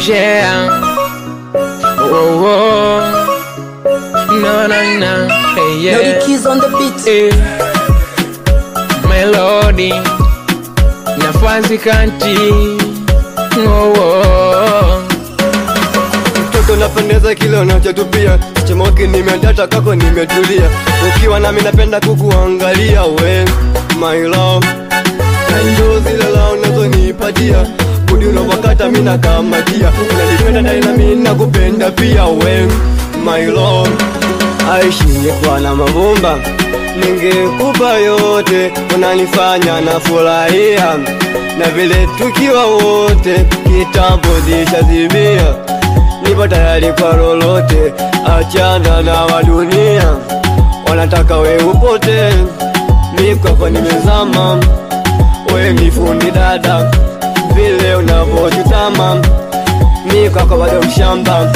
share. Oh, oh. No, no, no. Hey, yeah. Melody Keys on the beat. Eh. Melody. Nafasi kanti. Oh, oh. mtoto napendeza kile unachotupia sichemoki nimedata kako nimetulia ukiwa nami napenda kukuangalia we my love na ndo zile la unazonipatia budi unavyokata mi nakamatia unanipenda naye nami nakupenda pia we my love aishingekuwa na mavumba ningekupa yote unanifanya na furahia na vile tukiwa wote kitambo zishazimia nipo tayari kwa lolote achana na wadunia wanataka we upote mi kwako nimezama we mifundi dada vile unavyochutama mi kwako bado mshamba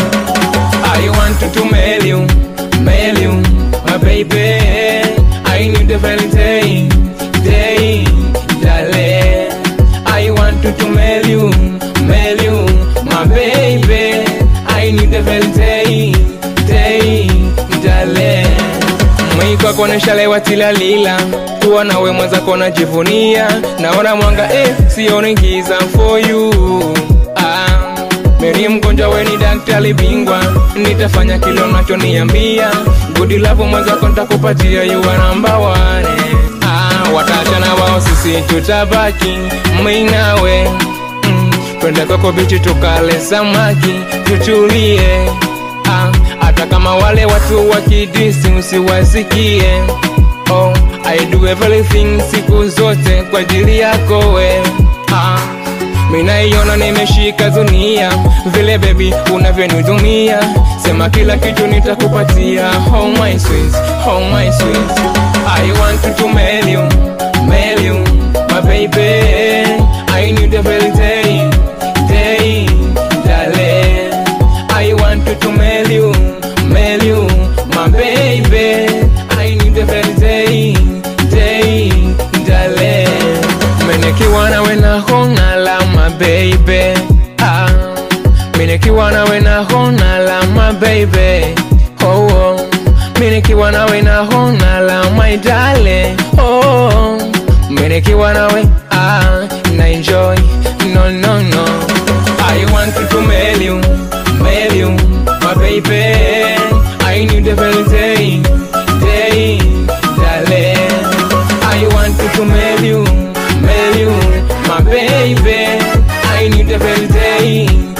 I want to, to mail you, mail you, my baby. I need the very day, day, darling. I want to, to mail you, mail you, my baby. I need the very day, day, darling. Mwiko kuonesha lewa tilalila kuwa nawe mwenzako najivunia naona mwanga eh, sioni giza for you ah. Meri mgonjwa we ni daktari bingwa, nitafanya kile unachoniambia. Good love mwenzako nitakupatia, you are number one. Ah, watachana wao, sisi tutabaki mimi nawe mm. Twende kwako bichi tukale samaki tutulie ah, hata kama wale watu wakidisi usiwasikie. Oh, I do everything siku zote kwa ajili yako we ah. Minaiona nimeshika dunia vile baby unavyonidumia, sema kila kitu nitakupatia. Oh my sweet, oh my sweet, I want to, to mail you, mail you, my baby. I need the very day, day, darling. I want to, to mail you, mail you, my baby. I need the very day, day, darling. Menekiwa nawe na hona la my baby ah. Menekiwa nawe na hona la my baby oh, oh. Menekiwa nawe na hona la my darling oh. Menekiwa nawe ah, na enjoy no no no I want to, to mail you, mail you my baby I need the very day, day, darling I want to, to mail you, mail you, my baby. I need the very day,